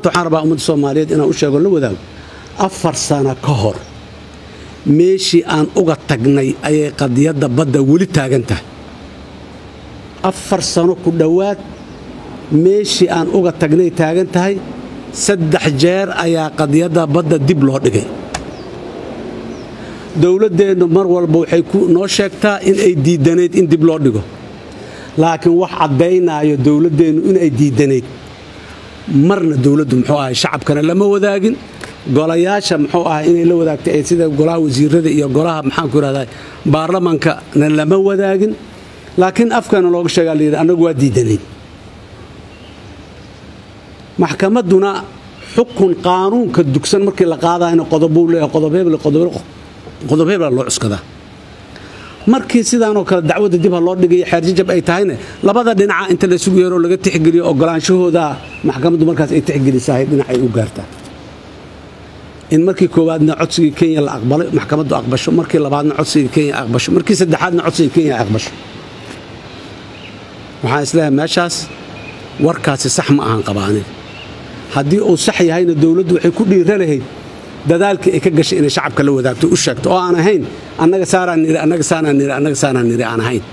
horta waxaan rabaa ummadda soomaaliyeed inaan u sheego la wadaago afar sano ka hor meeshii aan uga tagnay ayay qadiyadda badda weli taagan tahay afar sano ku dhowaad meeshii aan uga tagnay taagan tahay saddex jeer ayaa qadiyadda badda dib loo dhigay dowladdeennu mar walba waxay noo sheegtaa in ay diidanayd in dib loo dhigo laakiin wax caddaynaayo dowladdeennu inay diidanayd marna dowladdu muxuu ahay shacabkana lama wadaagin golayaasha muxuu ahay inay la wadaagtay sida golaha wasiirada iyo golaha maxaanku irahdaa baarlamaankana lama wadaagin laakiin afkana looga sheegaa layidhi annagu waa diidanayn maxkamadduna xukun qaanuunka dugsan markii la qaadayna qodobuu leeyahay qodob hebla loo cuskadaa markii sidaanoo kale dacwadda dib ha loo dhigaya xeerjajab ay tahayna labada dhinaca inta laysugu yeeroo laga tixgeliyo ogolaanshahooda maxkamaddu markaas ay tixgelisahay dhinacay u gaartaa in markii koowaadna codsigii kenya la aqbalay maxkamaddu aqbasho markii labaadna codsigii kenya aqbasho markii saddexaadna codsigii kenya aqbasho waxaan isleeyahay meeshaas warkaasi sax ma ahan qabaanin haddii uu sax yahayna dowladdu waxay ku dhiira lahayd dadaalkii ay ka gashay inay shacabka la wadaagto u sheegto oo aan ahayn annaga saanaan niri annaga saanaan niri annaga saanaan niri aan ahayn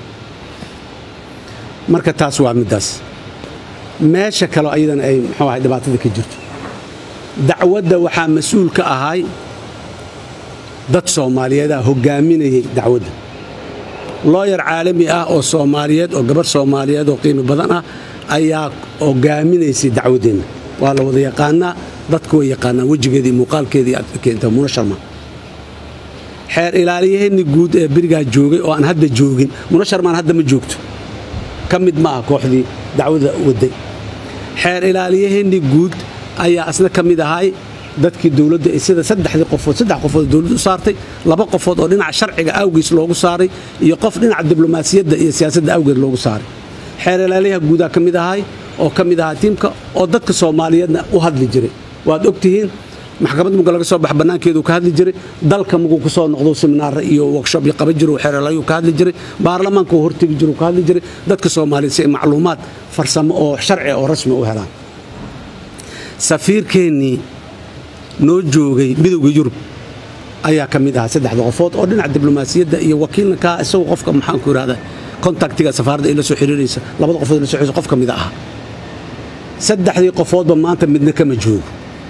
marka taas waa middaas meesha kaleo ayadana ay muxuu ahay dhibaatada ka jirto dacwadda waxaa mas-uul ka ahay dad soomaaliyeedaa hoggaaminayay dacwadda looyar caalami ah oo soomaaliyeed oo gabarh soomaaliyeed oo qiimi badan ah ayaa hoggaaminaysay dacwaddeenna waa la wada yaqaanaa dadku way yaqaanaan wejigeeda iyo muuqaalkeedii aad keenta muna sharma xeer ilaaliyaheenni guud ee berigaa joogay oo aan hadda joogin muna sharmaan hadda ma joogto ka mid ma ah kooxdii dacwada waday xeer ilaaliyaheenni guud ayaa asna ka mid ahay dadkii dowladda sida saddexdii qofood saddex qofood dowladdu u saartay laba qofood oo dhinaca sharciga awgiis loogu saaray iyo qof dhinaca diblomaasiyadda iyo siyaasadda awgeed loogu saaray xeer ilaaliyaha guudaa ka mid ahay oo ka mid ahaa tiimka oo dadka soomaaliyeedna u hadli jiray waad ogtihiin maxkamad muga laga soo bax bannaankeedu ka hadli jiray dalka muguu ku soo noqdo seminaara iyo workshop iyo qaban jiru xeeralayu ka hadli jiray baarlamaanka uu hortegi jiru ka hadli jiray dadka soomaaliyeed si ay macluumaad farsamo oo sharci oo rasmi u helaan safiirkeennii noo joogay midowda yurub ayaa ka mid ahaa saddexda qofood oo dhinaca diblomaasiyadda iyo wakiilna kaa isagu qofka maxaanku irahda kontaktiga safaaradda ay la soo xiriiraysa labada qofood la soo xiriiraysa qof ka mid ahaa saddexdii qofoodba maanta midna kama joogo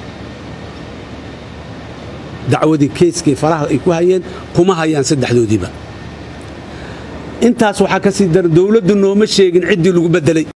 dacwadii keyskii faraha ay ku hayeen kuma hayaan saddexdoodiiba intaas waxaa ka sii dara dowladdu nooma sheegin ciddii lagu beddelay